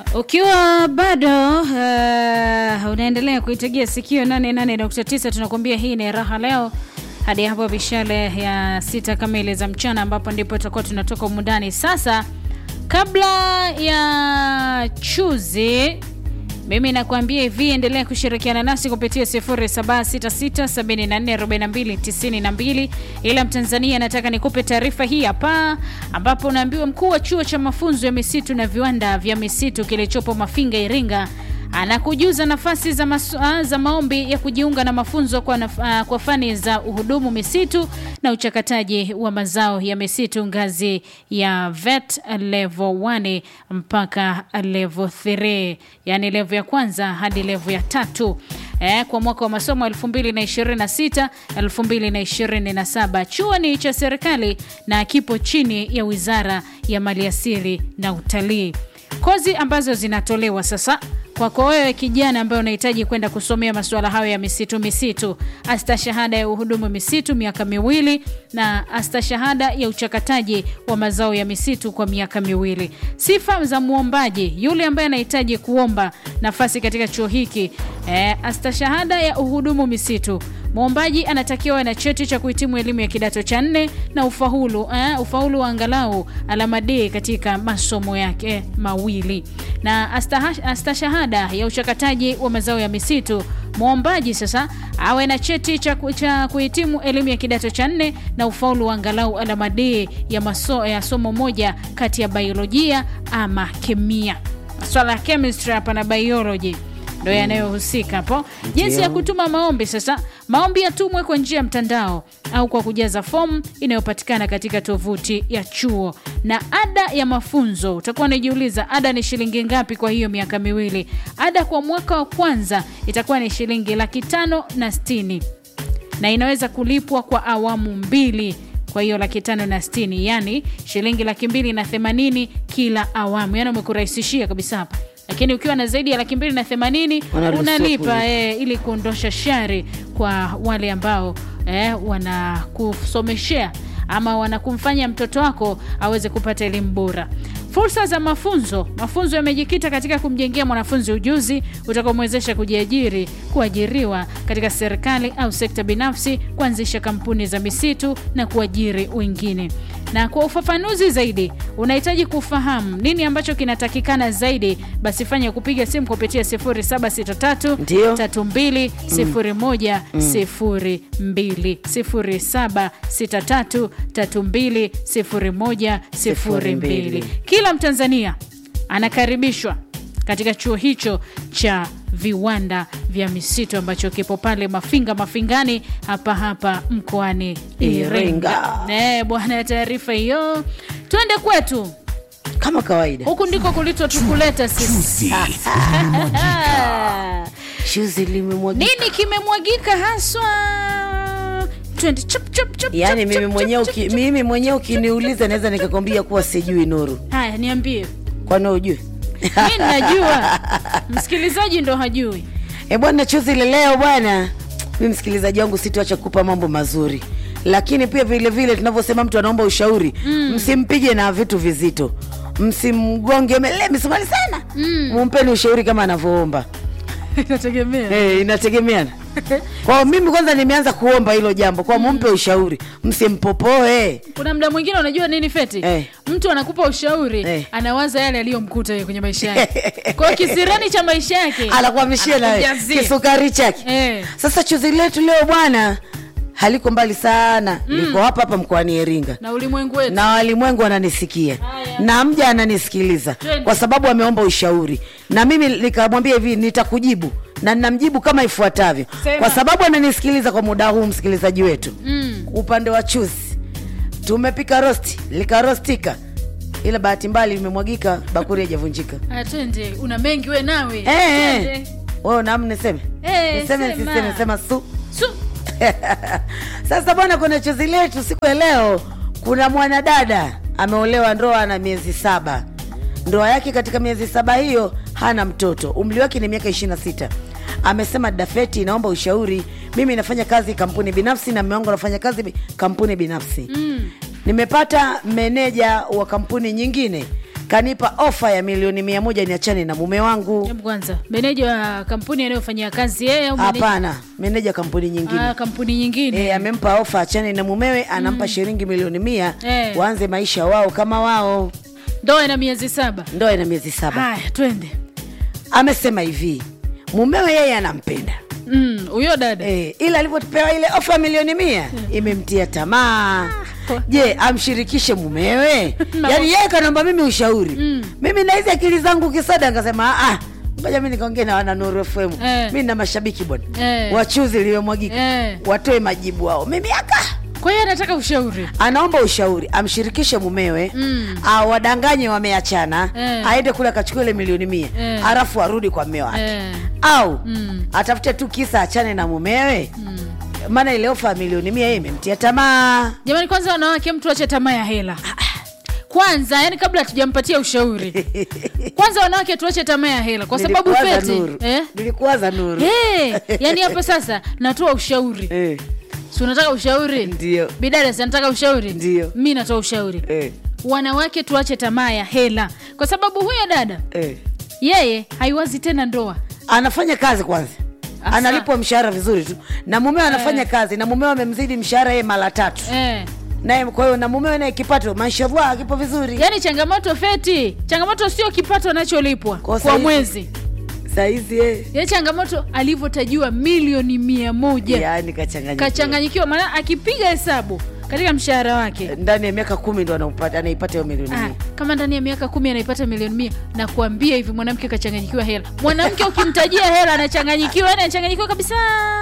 ukiwa bado uh, unaendelea kuitegea sikio 88.9 tunakuambia hii ni raha leo hadi hapo vishale ya sita kamili za mchana ambapo ndipo tutakuwa tunatoka umundani sasa kabla ya chuzi mimi nakuambia hivi endelea kushirikiana nasi kupitia 0766744292 ila mtanzania nataka nikupe taarifa hii hapa ambapo unaambiwa mkuu wa chuo cha mafunzo ya misitu na viwanda vya misitu kilichopo mafinga iringa anakujuza nafasi za, masu, ah, za maombi ya kujiunga na mafunzo kwa, naf, ah, kwa fani za uhudumu misitu na uchakataji wa mazao ya misitu ngazi ya vet level 1 mpaka level 3 yani level ya kwanza hadi level ya tatu eh, kwa mwaka wa masomo 2026 2027 chuo ni cha serikali na kipo chini ya wizara ya maliasili na utalii kozi ambazo zinatolewa sasa kwako wewe kijana ambaye unahitaji kwenda kusomea masuala hayo ya misitu misitu astashahada ya uhudumu misitu miaka miwili na astashahada ya uchakataji wa mazao ya misitu kwa miaka miwili sifa za mwombaji yule ambaye anahitaji kuomba nafasi katika chuo hiki eh, astashahada ya uhudumu misitu mwombaji anatakiwa na cheti cha kuhitimu elimu ya kidato cha nne na ufaulu eh, ufaulu wa angalau alama D katika masomo yake mawili na astaha- astashahada ya uchakataji wa mazao ya misitu mwombaji sasa awe na cheti cha, ku- cha kuhitimu elimu ya kidato cha nne na ufaulu wa angalau alama D ya, maso, ya somo moja kati ya biolojia ama kemia swala ya chemistry hapa na biology ndo yanayohusika hapo jinsi ya kutuma maombi sasa maombi yatumwe kwa njia ya mtandao au kwa kujaza fomu inayopatikana katika tovuti ya chuo na ada ya mafunzo utakuwa unajiuliza ada ni shilingi ngapi kwa hiyo miaka miwili ada kwa mwaka wa kwanza itakuwa ni shilingi laki tano na stini na inaweza kulipwa kwa awamu mbili kwa hiyo laki tano na stini yani shilingi laki mbili na themanini kila awamu yani umekurahisishia kabisa hapa lakini ukiwa na zaidi ya laki mbili na themanini Wanaruhusiwa unalipa kulipa. e, ili kuondosha shari kwa wale ambao e, wanakusomeshea ama wanakumfanya mtoto wako aweze kupata elimu bora fursa za mafunzo mafunzo yamejikita katika kumjengea mwanafunzi ujuzi utakaomwezesha kujiajiri kuajiriwa katika serikali au sekta binafsi kuanzisha kampuni za misitu na kuajiri wengine na kwa ufafanuzi zaidi unahitaji kufahamu nini ambacho kinatakikana zaidi basi fanya kupiga simu kupitia 0763 Ndio. 320102 kila mtanzania anakaribishwa katika chuo hicho cha viwanda vya misitu ambacho kipo pale mafinga mafingani hapa hapa mkoani iringa Iringa. Eh, bwana taarifa hiyo twende kwetu kama kawaida huku ndiko kulitwa tukuleta sisi Ah. shuzi limemwagika nini kimemwagika haswa twende chap, chap, chap, yaani chap, mimi chap, mwenyewe chap, uki, chap. mimi mwenyewe ukiniuliza naweza nikakwambia kuwa sijui nuru haya niambie kwani ujui mi najua msikilizaji ndo hajui e bwana chuzi ile leo bwana mi msikilizaji wangu sitoacha kupa mambo mazuri lakini pia vile vile tunavyosema mtu anaomba ushauri mm. msimpige na vitu vizito msimgonge mele misumali sana mm. mumpeni ushauri kama anavyoomba inategemea hey, inategemeana kwao mimi kwanza nimeanza kuomba hilo jambo kwa mumpe ushauri msimpopoe kuna mda mwingine unajua nini feti Eh. mtu anakupa ushauri Eh. anawaza yale aliyomkuta yeye kwenye maisha yake kwao kisirani cha maisha yake anakuamishia na anakujazia. kisukari chake Eh. sasa chuzi letu leo bwana haliko mbali sana mm. liko hapa hapa mkoani Iringa na ulimwengu wetu na walimwengu wananisikia Haya. na mja ananisikiliza Twende. kwa sababu ameomba ushauri na mimi nikamwambia hivi nitakujibu na ninamjibu kama ifuatavyo Sema. kwa sababu ananisikiliza kwa muda huu msikilizaji wetu mm. upande wa chuzi tumepika rosti likarostika ila bahati mbali imemwagika bakuri haijavunjika Aya, twende una mengi we nawe Eh, Twende. eh. wewe naam niseme Eh, niseme sema. niseme sema su Su. sasa bwana kwenye chozi letu siku ya leo kuna mwanadada ameolewa ndoa na miezi saba ndoa yake katika miezi saba hiyo hana mtoto umri wake ni miaka 26 amesema dafeti inaomba ushauri mimi nafanya kazi kampuni binafsi na mume wangu anafanya kazi bi- kampuni binafsi mm. nimepata meneja wa kampuni nyingine kanipa ofa ya milioni mia moja niachane na mume wangu Hebu kwanza meneja wa kampuni anayofanyia kazi yeye au meneja- hapana meneja kampuni nyingine Ah, kampuni nyingine E, amempa ofa achane na mumewe anampa shilingi milioni mia Eh. waanze maisha wao kama wao ndoa ina miezi saba ndoa ina miezi saba haya twende amesema hivi mumewe yeye anampenda Mm, huyo dada e, ila alivyopewa ile ofa milioni mia imemtia tamaa je amshirikishe mumewe yaani yeye kanaomba mimi ushauri Mm. mimi na hizi akili zangu kisada akasema ah ngoja mi nikaongea na wana Nuru FM Eh. mi na mashabiki bwana Eh. wachuzi liwemwagika Eh. watoe majibu wao mimi aka kwa hiyo anataka ushauri anaomba ushauri amshirikishe mumewe Mm. awadanganye wameachana Eh. aende kule akachukua ile milioni mia Eh. alafu arudi kwa mme wake Eh. au Mm. atafute tu kisa achane na mumewe maana ile ofa ya milioni mia yeye imemtia tamaa jamani kwanza wanawake mtu ache tamaa ya hela kwanza yani kabla hatujampatia ushauri kwanza wanawake tuache tamaa ya hela kwa sababu Nilikuwaza feti Nuru. eh? nilikuwaza nuru hey, yani hapo sasa natoa ushauri Eh, si unataka ushauri ndio bidada si anataka ushauri Ndio. mi natoa ushauri Eh, wanawake tuache tamaa ya hela kwa sababu huyo dada eh. yeye haiwazi tena ndoa anafanya kazi kwanza Asa. analipwa mshahara vizuri tu na mumewe anafanya kazi na mumewe amemzidi mshahara yeye mara tatu eh. naye kwa hiyo na mumewe naye kipato mashallah kipo vizuri yaani changamoto feti changamoto sio kipato anacholipwa Kwa kwa, saizi- mwezi saizi eh. ya changamoto alivyotajiwa milioni mia moja yaani kachanganyikiwa kachanganyikiwa maana akipiga hesabu katika mshahara wake ndani ya miaka kumi ndo anaupata- anaipata hiyo milioni Ah, mia kama ndani ya miaka kumi anaipata milioni mia na kuambia hivi mwanamke kachanganyikiwa hela mwanamke ukimtajia hela anachanganyikiwa yani anachanganyikiwa kabisa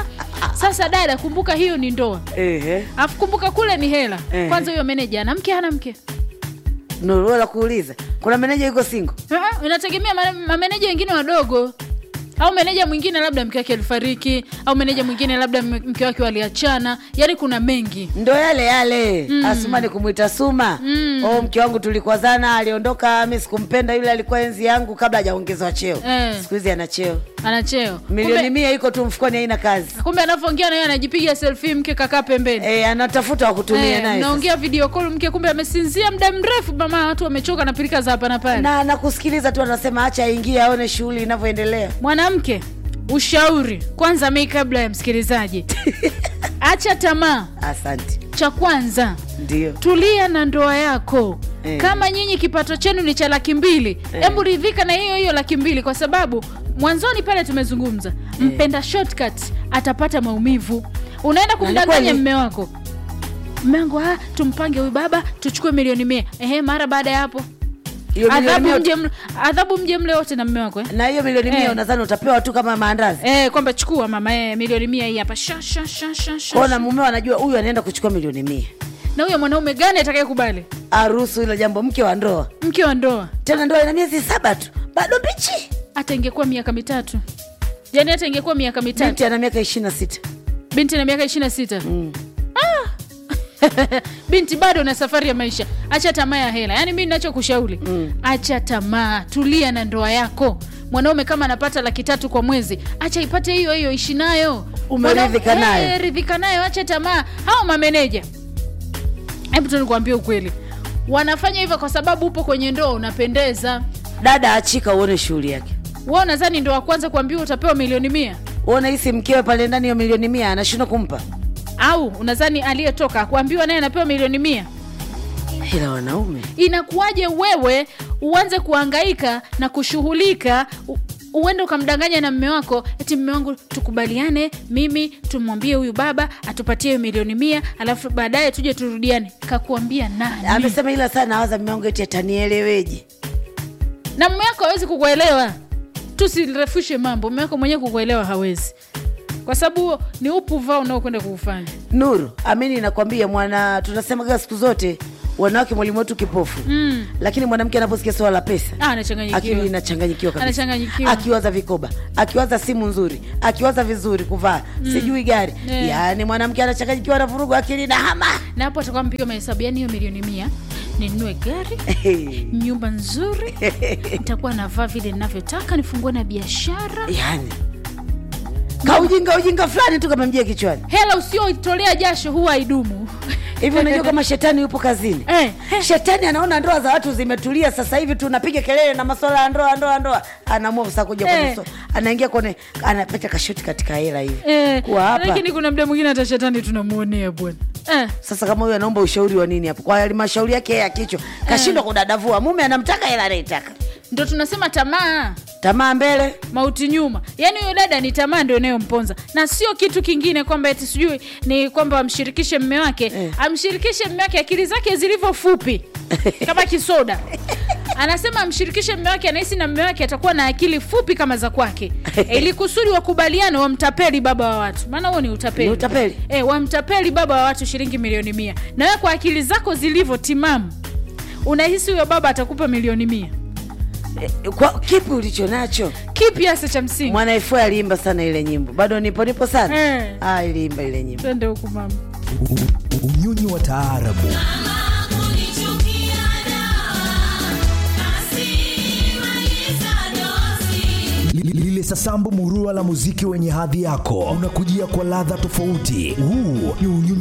sasa dada kumbuka hiyo ni ndoa Ehe. alafu kumbuka kule ni hela Eh. kwanza huyo meneja ana mke hana mke Nuru, la kuuliza kuna meneja yuko singo Ah, inategemea ma- mameneja wengine wadogo au meneja mwingine labda mke wake alifariki au meneja mwingine labda m- mke wake waliachana yaani kuna mengi ndo yale yale mm. asumani kumwita suma mm. oh, mke wangu tulikwazana aliondoka mi sikumpenda yule alikuwa enzi yangu kabla hajaongezewa cheo Eh. siku hizi ana cheo ana cheo milioni kumbe, mia iko tu mfukoni haina kazi kumbe anavyoongea naye anajipiga selfie mke kakaa pembeni e, anatafuta wa kutumia Eh, naye sasa. naongea video call mke kumbe amesinzia muda mrefu mama watu wamechoka na pirika za hapa na pale na nakusikiliza tu anasema acha aingie aone shughuli inavyoendelea mwanamke ushauri kwanza mei kabla ya msikilizaji acha tamaa asante cha kwanza ndio tulia na ndoa yako Eh. kama nyinyi kipato chenu ni cha laki mbili hebu ridhika na hiyo hiyo laki mbili kwa sababu mwanzoni pale tumezungumza mpenda shortcut atapata maumivu unaenda kumdanganya kweli. mme wako mme wangu ah, tumpange huyu baba tuchukue milioni mia ehe mara baada ya hapo hiyo milioni adhabu mia mje mle- adhabu mje mle wote na mme wako eh? na hiyo milioni mia Eh. unadhani utapewa tu kama maandazi Eh, kwamba chukua mama eh, milioni mia hii hapa sha, sha, sha, sha, sha. kona mumeo anajua huyu anaenda kuchukua milioni mia na huyo mwanaume gani atakayekubali aruhusu hilo jambo mke wa ndoa mke wa ndoa tena ndoa ina miezi saba tu bado mbichi hata ingekuwa miaka mitatu yaani hata ingekuwa miaka mitatu binti ana miaka ishiri na sita binti na miaka ishiri na sita Mm. binti bado na safari ya maisha acha tamaa ya hela yaani mi nachokushauri Mm. acha tamaa tulia na ndoa yako mwanaume kama anapata laki tatu kwa mwezi acha ipate hiyo hiyo ishi nayo Umeridhika Mwanaume- nayo. Eh, ridhika nayo acha tamaa hao mameneja hebu tu nikuambia ukweli wanafanya hivyo kwa sababu upo kwenye ndoa unapendeza dada achika uone shughuli yake wa nadhani ndo wa kwanza kuambiwa utapewa milioni mia uone hisi mkewe pale ndani ya milioni mia anashindwa kumpa au unadhani aliyetoka kuambiwa naye anapewa milioni mia ila wanaume inakuwaje wewe uanze kuangaika na kushughulika u- uende ukamdanganya na mme wako eti mme wangu tukubaliane mimi tumwambie huyu baba atupatie hiyo milioni mia alafu baadaye tuje turudiane kakuambia nani amesema ila sana awaza mme wangu eti atanieleweje na mme wako hawezi kukuelewa tusirefushe mambo mme wako mwenyewe kukuelewa hawezi kwa sababu huo ni upuvaa unaokwenda kuufanya nuru amini nakwambia mwana tunasemaga siku zote wanawake mwalimu wetu kipofu mm. lakini mwanamke anaposikia swala la pesa ah, anachanganyikiwa akili inachanganyikiwa kabisa Anachanganyikiwa. akiwaza vikoba akiwaza simu nzuri akiwaza vizuri kuvaa sijui gari Yeah. yaani mwanamke anachanganyikiwa anavurugu akili na hama na hapo atakuwa mpiga mahesabu yani hiyo milioni mia ninunue gari nyumba nzuri nitakuwa navaa vile ninavyotaka nifungue na biashara yaani kaujinga ujinga fulani tu kama mjia kichwani hela usioitolea jasho huwa haidumu hivi unajua kama shetani yupo kazini Eh, eh. shetani anaona ndoa za watu zimetulia sasa hivi tunapiga kelele na maswala ya ndoa ndoa ndoa anaamua sasa kuja kwenye Eh. so, anaingia kwenye anapata kashoti katika hela hivi Eh, kuwa hapa lakini kuna mda mwingine hata shetani tunamuonea bwana eh. sasa kama huyu anaomba ushauri wa nini hapo kwa halmashauri yake yeye ya kichwa kashindwa kudadavua mume anamtaka hela anaitaka ndo tunasema tamaa tamaa mbele mauti nyuma yaani huyo dada ni tamaa ndio inayomponza na sio kitu kingine kwamba eti sijui ni kwamba amshirikishe mme wake Eh. amshirikishe mme wake akili zake zilivyo fupi kama kisoda anasema amshirikishe mme wake anahisi na mme wake atakuwa na akili fupi kama za kwake ili kusudi wakubaliane wamtapeli baba wa watu maana huo ni utapeli Ni utapeli. e, wamtapeli baba wa watu shilingi milioni mia na wewe kwa akili zako zilivyo timamu unahisi huyo baba atakupa milioni mia Eh, kwa kipi ulicho nacho kipi hasa cha msingi mwana FA aliimba sana ile nyimbo bado nipo nipo sana Eh. ah, iliimba ile nyimbo twende huku mama unyonyi wa taarabu Li- lile sasambu murua la muziki wenye hadhi yako unakujia kwa ladha tofauti huu ni unyonyi